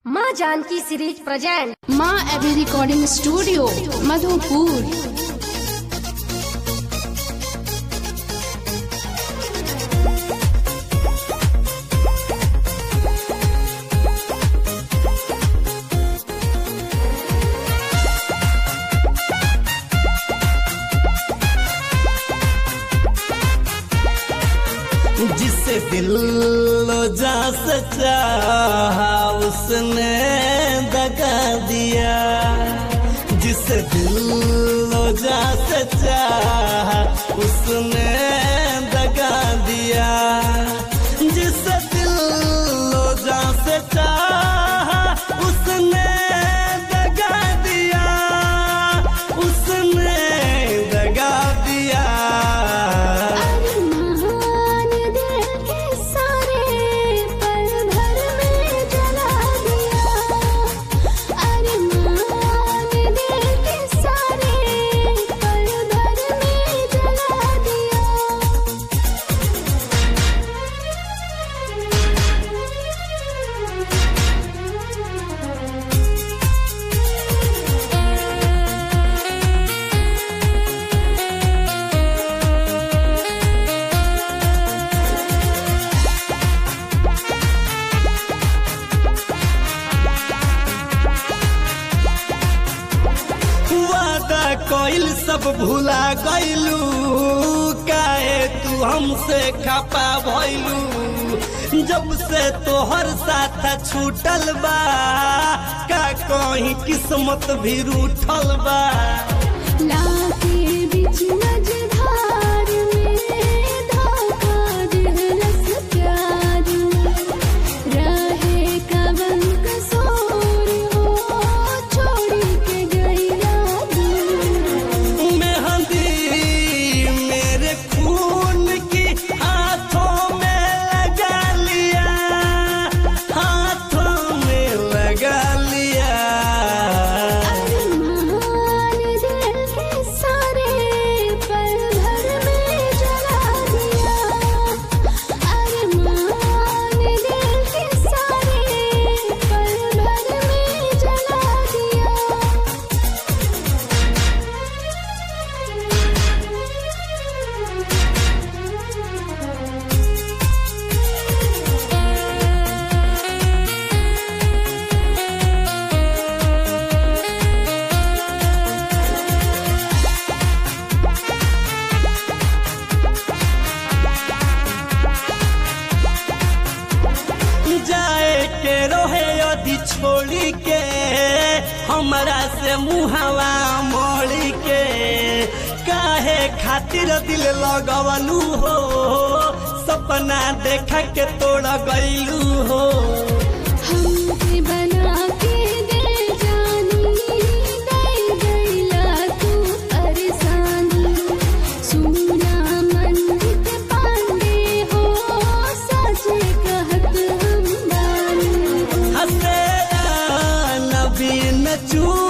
माँ Janki series present माँ AB recording studio Madhupur जिसे दिल लो जा सचा उसने दगा दिया जिसे दिल लो जा सचा उसने दगा दिया जिसे दिल लो जा सचा उसने दगा दिया उसने दगा दिया महान दिल के सारे पल भर में जला दिया अरे महान दिल के सारे पल भर में जला दिया वादा कोइल सब भूला गइलू काहे तू हमसे खपा भइलू जब से तोहर साथ छूटल बा का कहीं किस्मत भी रूठल बा लाके बिच मझधार में धोखा दिलस प्यार में रहे कवन कसूर हो छोड़ के गया दूर मेहंदी मेरे खून की हाथों में लगा लिया हाथों में लगा लिया महान दिल के सारे पल भर में जला दिया अरे महान दिल के सारे पल भर में जला दिया जाए के रोहे यदि छोड़ी के हमरा से मुहवा मोड़ी के काहे खातिर दिल लगवलू हो सपना देखा के तोड़ गईलू हो हमके बना के दे जानी दे गईला तू परेशानी सुना मंजित पांडे हो सच कहत हम बानी हसे नबी न चू